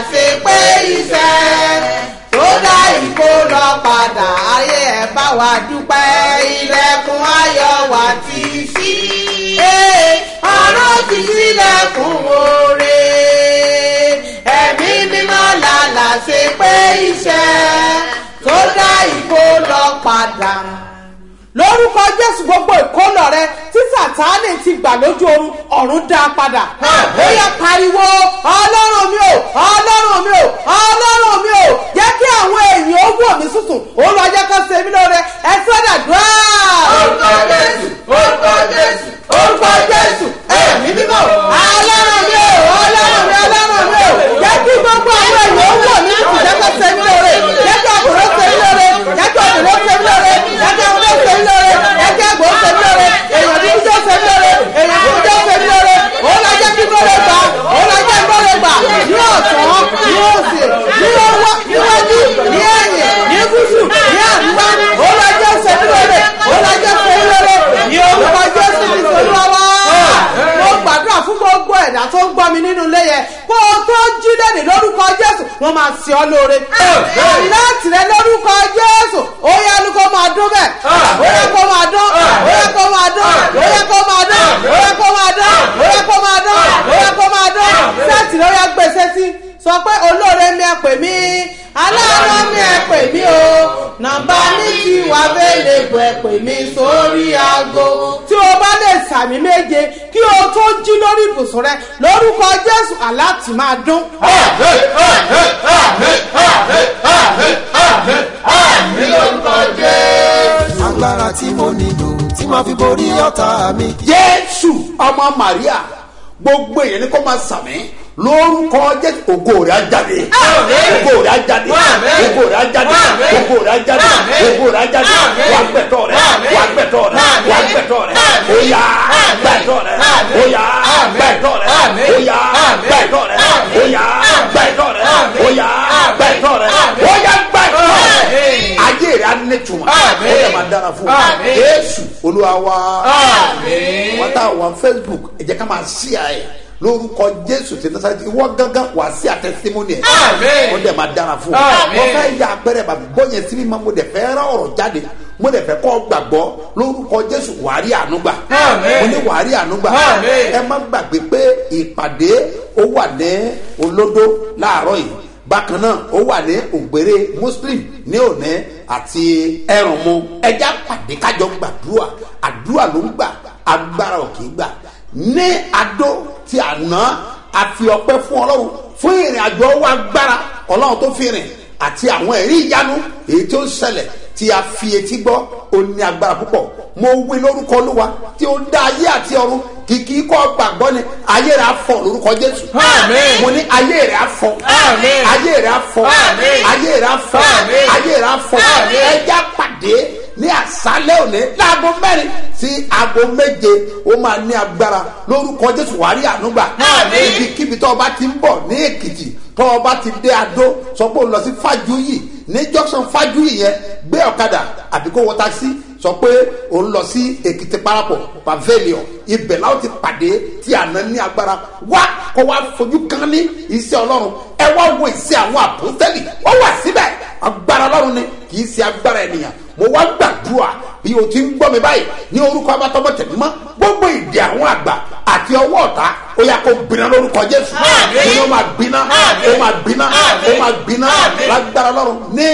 ṣe pé iṣẹ́ tó dá ìkó lọ padà ayé ẹ̀ bá wa dúpẹ́ ilẹ̀kùn ayọ̀ wa ti ṣí. Ee, ọ̀run ti sílẹ̀kùn oore ẹ̀mí mímọ́ làlà ṣe pé iṣẹ́ tó dá ìkó lọ padà lórúkọ jésù gbogbo ìkólọ rẹ tí sátánì ti gbà lójú oorun ọ̀run dá a padà. ó yẹ pariwo ọlọ́run mi ò ọlọ́run mi ò ọlọ́run mi ò jẹ́ kí àwọn èèyàn ó wò mí sùsùn ó lọ jẹ́ kó ṣe mí lóore ẹ sọ́dà dùá. orúkọ jésù orúkọ jésù orúkọ jésù ẹ̀mí mímọ́ ọlọ́run mi ò ọlọ́run mi ọlọ́run mi ò jẹ́ kí gbogbo àwọn èèyàn ó wò mí sùsùn jẹ́ kó ṣe mí lóore jẹ́ kí ọkùnrin ó ṣe mí lóore jẹ́ kí ọkùnrin ó ṣe mí lóore jẹ́ kí ọkùnrin ó ṣe mí lóore ẹjẹ gbọ́ ṣe mí lóore èèyàn ní ìjọ ṣe mí lóore èèyàn ní ìjọ ṣe mí lóore òun lọ jẹ́ kí gbọ́dọ̀ gbà òun lọ jẹ́ gbọ́dọ̀ gbà ní ọ̀sán ní òsì ní ọwọ́ níwájú ní ẹ̀yìn ní gúúsù ní àríwá òun lọ jẹ́ ṣe mí lóore òun lọ jẹ́ ṣe mí lóore ní orúkọ jésù ní sọlọ́wọ́ mo gbàdúrà fún gbogbo ẹ̀dá tó ń gbọ́ mi nínú ilé yẹn kó o tó jí lẹ́nu lórúkọ jésù wọ́n máa ṣe ọ́ lóore láti rẹ lórúkọ jésù ó yẹ kó máa dún bẹ́ẹ̀ ó yẹ kó máa dún ó yẹ kó máa dún ó yẹ kó máa dún ó yẹ kó máa dún ó yẹ kó máa dún ó yẹ kó máa dún sẹ́ẹ̀tì ló yẹ gbèsè sí sọ pé olóore mi ẹ pè mí aláàánú mi ẹ pè mí o nàmbá mi ti wà bẹ́ẹ̀lẹ̀ bọ̀ ẹ pè mí sórí aago tí o bá lè sàmì méje kí o tó jí lórí ibùsùn rẹ lórúkọ jésù aláàtì máa dún. agbára tí mo nílò tí màá fi borí ọ̀tá mi. jésù ọmọ maria gbogbo èèyàn ni kò máa sàmì lórúkọ jésù ògo rẹ̀ á jáde ògo rẹ̀ á jáde ògo rẹ̀ á jáde ògo rẹ̀ á jáde ògo rẹ̀ á jáde wà gbẹ̀tọ̀ rẹ̀ wà gbẹ̀tọ̀ rẹ̀ wà gbẹ̀tọ̀ rẹ̀ óyá gbẹ̀tọ̀ rẹ̀ óyá gbẹ̀tọ̀ rẹ̀ óyá gbẹ̀tọ̀ rẹ̀ óyá gbẹ̀tọ̀ rẹ̀ óyá gbẹ̀tọ̀ rẹ̀ óyá gbẹ̀tọ̀ rẹ̀ ayé rẹ̀ á ní tuma ó yẹ máa dára fún wa jésù olúwa wa wọ́n tá wà facebook ẹ jẹ́ ká máa ṣí àyè lórúkọ jésù tí nasarati ìwọ gángan wà sí àtẹsímọ́nì ẹ̀ ó dẹ̀ máa dára fún wa wọ́n fẹ́ ya apẹ̀rẹ̀ bàbí bọ́yẹn síbi máa mo dẹ̀ fẹ́ rán ọ̀rọ̀ jáde mo dẹ̀ fẹ́ kọ́ gbàgbọ́ lórúkọ jésù wàárí ànúgbà mo ní wàárí ànúgbà ẹ má gbàgbé pé ìpàdé ó wà ní olódó láàárọ̀ yìí bákan náà ó wà ní ògbéré muslim ní òní àti ẹrùnmu ẹjá pàdé kájọ gbàdúrà àdúrà ló ń gbà agbára ò kì í gbà ní adó ti àná àfi ọpẹ fún ọlọrun fún ìrìn àjò owó agbára ọlọrun tó fi rìn àti àwọn ẹrí ìyanu èyí tó ń ṣẹlẹ tí a fi etí gbọ́ ó ní agbára púpọ̀ mo wí lórúkọ olúwa tí ó dá ayé àti ọ̀run kìkì kọ́ gbàgbọ́ ni ayé rẹ̀ afọ lórúkọ jésù mo ní ayé rẹ̀ afọ ayé rẹ̀ afọ ayé rẹ̀ afọ ayé rẹ̀ afọ ẹja pàdé ní àṣálẹ́ òní láago mẹ́rin sí aago méje ó máa ní agbára lórúkọ jésù wàá rí ànúgbà ibikíbi tó o bá ti ń bọ̀ ní èkìtì tó o bá ti dé adó sọ pé o lọ sí fájúyì ní junction fájúyì yẹn gbé ọ̀kadà àbí kó wọ taxi sọ pé o ń lọ sí èkìtì parapọ̀ pavilion ibẹ̀ láwọn ti pàdé tí àná ní agbára wá kó wá fojú kan ní iṣẹ́ ọlọ́run ẹ wá wo ìṣe àwọn àpòtẹ́lì ó wà síbẹ̀ agbára ọlọ́run ni kì í ṣe agbára ènìyàn mo wá gbàdúrà bí o ti ń gbọ́ mi báyìí ní orúkọ abátọ́mọ tẹ̀mímọ́ gbogbo ìdè àwọn àgbà àti ọwọ́ ọ̀tá ó yà kó gbiná lórúkọ jésù ní o máa gbiná o máa gbiná o máa gbiná lágbára ọlọ́run ní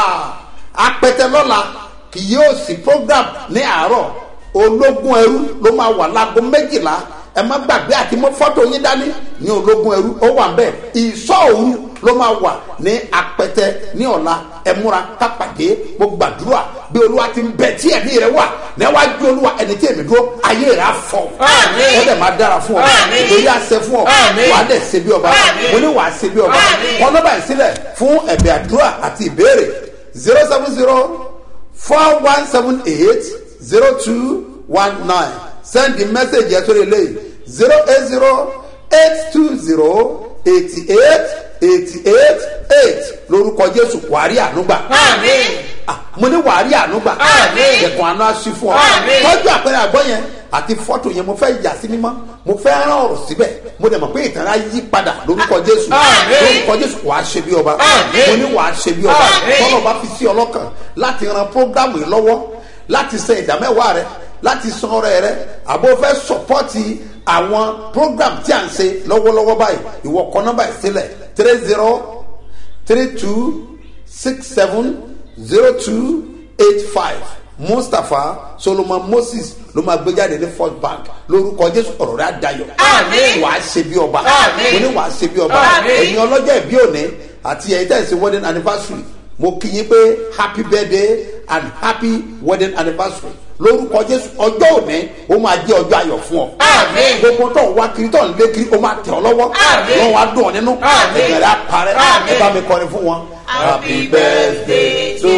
apẹtẹ lọ́la kì yóò sí program ní àárọ̀ ológun ẹrú ló máa wà láago méjìlá ẹ má gbàgbé àti mọ fọ́tò yín dání ní ológun ẹrú ó wà bẹ́ẹ̀ ìsọ òru ló máa wà ní apẹtẹ ní ọ̀la ẹ múra kápàdé mo gbàdúrà bí olúwa ti ń bẹ tí ẹ̀mí rẹ wà níwájú olúwa ẹni tí èmi dúró ayé rẹ á fọ ó dẹ̀ máa dára fún ọ lórí àṣẹ fún ọ wàá dẹ̀ ṣe bí ọba mo ní wàá ṣe bí ọba wọn lọ́ba ìsílẹ̀ fún ẹ̀bẹ̀ àdúrà àti ìbéèrè zero seven zero four one seven eight zero two one nine send the message yẹn sórí eléyìí zero eight zero eight two zero eighty eight eighty eight eight lórúkọ jésù wàrí ànúgbà. mo ní wàrí ànúgbà. ẹ̀kọ́ àná aṣí fún ọ. tọ́jú àpẹẹrẹ àgbọ̀ yẹn àti fọ́tò yẹn mo fẹ́ yà sí mímọ́ mo fẹ́ rán ọ̀rọ̀ síbẹ̀ mo dẹ̀ mọ̀ pé ìtàn á yí padà lórúkọ jésù lórúkọ jésù wàá ṣe bí ọba mo ní wàá ṣe bí ọba tọ́lọ̀ bá fi sí ọlọ́kàn láti ran prógámù yìí lọ́wọ́ láti san ìdámẹ́wàá rẹ láti san ọrẹ rẹ àbò fẹ́ sọpọ́tì àwọn program tí à ń ṣe lọ́wọ́lọ́wọ́ báyìí ìwọ kọ nọ́mbà yìí sílẹ̀ three zero three two six seven zero two eight five mustapha solomon moses ló máa gbé jáde ní first bank lórúkọ jésù ọ̀rọ̀ rẹ̀ àdayọ̀ wàá ṣe bí ọba mo ní wàá ṣe bí ọba ẹ̀yin ọlọ́jọ́ ìbí òní àti ẹ̀yin tẹ̀sí wedding anniversary mo kí yín pé happy birthday and happy wedding anniversary lórúkọ jésù ọjọ́ òní ó máa jẹ́ ọjọ́ ayọ̀ fún ọ. gbogbo tó ń wá kiri tó ń lé kiri ó máa tẹ̀ ọ́ lọ́wọ́ lọ́wọ́ á dùn ọ́ nínú ẹ̀jẹ̀ rẹ̀ á parẹ́ ẹ bá mi kọrin fún wọn. happy birthday to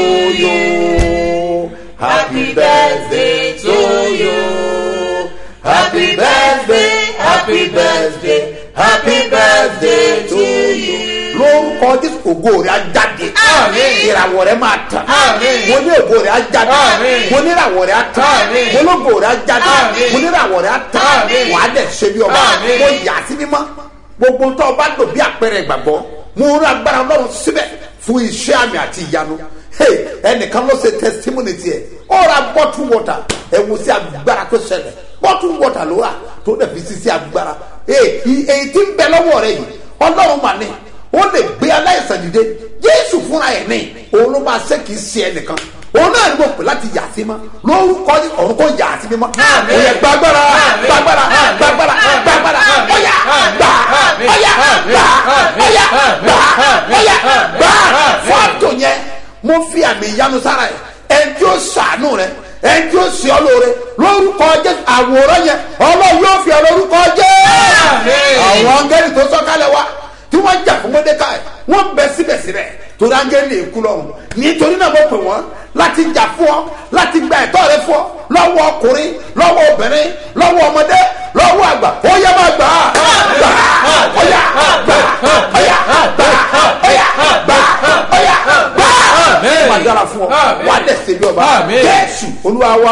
you happy birthday to you happy birthday happy birthday happy birthday to you lórúkọ jésù ògo rẹ̀ á jáde ìràwọ̀ rẹ̀ máa tàn mo ní ògo rẹ̀ á jáde mo ní ìràwọ̀ rẹ̀ á tàn mo ní ògo rẹ̀ á jáde mo ní ìràwọ̀ rẹ̀ á tàn wà á dẹ̀ ṣe bí ọba mo yà á sí mímọ́ gbogbo tó o bá lò bí àpẹẹrẹ ìgbàgbọ́ mo rán agbára ọlọ́run síbẹ̀ fún iṣẹ́ àmì àti ìyanu hey ẹnìkan ló ṣe testimony tiẹ̀ ó ra bottle water ẹ wo sí agbára tó ṣẹlẹ̀ bottle water ló rà tó dẹ̀ fi sí sí agbára hey èyí tí ń bẹ lọ́wọ́ rẹ yìí ọlọ́run mà ní ó lè gbé aláìsàn dìde jésù fúnra ẹ̀ ní òun ló máa ṣe kì í ṣe ẹnìkan òun náà ní mo pè láti yà sí mọ́ lórúkọ ọ̀run kò yà sí mímọ́ òye gbàgbára gbàgbára gbàgbára gbàgbára ọ̀yà gbà ọ̀yà gbà ọ̀yà gbà ọ̀yà gbà fọ́tò yẹn mo fi àmì ìyanu sára ẹ̀ ẹnjú sànú rẹ ẹnjú sí ọ lóore lórúkọ jésù àwòrán yẹn ọlọ́run yóò fi ọ lórúkọ jésù àwọn angẹ́lì tó sọ́kálẹ̀ wá tí wọ́n jà fún mọ́dékà ẹ̀ wọ́n bẹ síbẹ̀síbẹ̀ torí áńgẹ́lì èkú lọ́rùn nítorí náà mo pè wọ́n láti jà fún ọ láti gba ẹ̀tọ́ rẹ fún ọ lọ́wọ́ ọkùnrin lọ́wọ́ obìnrin lọ́wọ́ ọmọdé lọ́wọ́ àgbà ó yẹ máa gbà á gbà á ọ̀yà gbà á ọ̀yà gbà á ọ̀yà gbà á ọ̀yà gbà á wà á dára fún ọ wà á dẹ̀ ṣe bí ọba jésù olúwa wa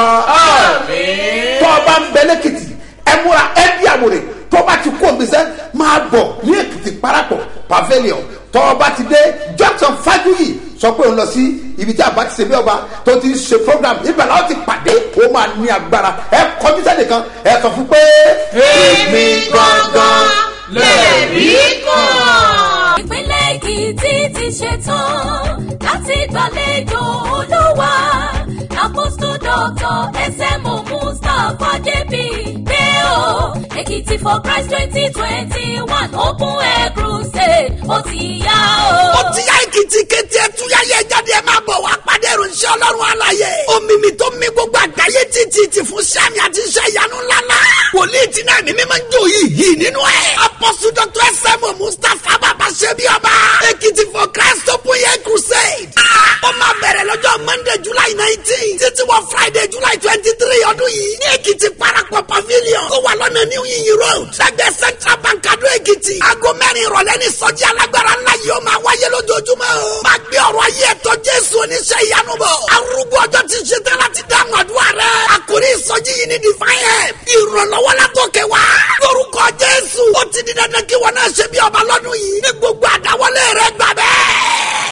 tọ́ ọba ń bẹ lẹ́kìtì ẹ múra ẹ bí àwòrán tó bá ti kó gbèsè máa bọ̀ ní èkìtì parapọ̀ pavilion tó bá ti dé junction fájúyì sọ pé òun lọ sí ibi tí àbá ti ṣe bí ọba tó ti ṣe program ibẹ̀ làwọn ti pàdé ó máa ní agbára ẹ kọjú sẹ́nìkan ẹ sọ fún pé. èmi gangan lẹ́ẹ̀rí kan. ìpínlẹ̀ èkìtì ti ṣetán láti gbàlejò olúwa àpòsù dọ́tọ̀ ẹsẹ̀mù mustapha jp pé o èkìtì for christ twenty twenty one open air crusade ó ti yá o. ó ti yá èkìtì kété ẹtúyáyé jáde ẹ máa bọ̀ wá pàdé ìròyìn ọlọ́run àlàyé omimi tó mi gbogbo àgbáyé títí ti fún sẹ́mi àti iṣẹ́ ìyanu ńláńlá wòlíì tí náà mímí máa ń jó yìí yìí nínú ẹ̀ apọ́sù dr ẹsẹ̀mù mustapha bàbá ṣẹ́bi ọba èkìtì for christ open air crusade ó máa bẹ̀rẹ̀ lọ́jọ́ monday july nineteen títí wọ friday july twenty three ọdún yìí ní èkìtì parapọ̀ pavilion tó wà lọ́nà new yiyin road lẹ́gbẹ̀ẹ́ central bank adó èkìtì aago mẹ́rin ìrọ̀lẹ́ ní sọ́jí alágbára ńlá yìí ó máa wáyé lójoojúmọ́ o máa gbé ọ̀rọ̀ ayé ẹ̀tọ́ jésù oníṣẹ́ ìyanu bọ̀ arúgbó ọjọ́ ti ṣe tán láti dáhùn àdúrà rẹ̀ àkórí ìsọjí yìí ní divine help ìrànlọ́wọ́ látòkè wá lórúkọ jésù ó ti di dandan kí wọn náà ṣe bí ọba lọ́dún yìí ní gbogbo àdáwọlé rẹ̀ gbà bẹ́ẹ̀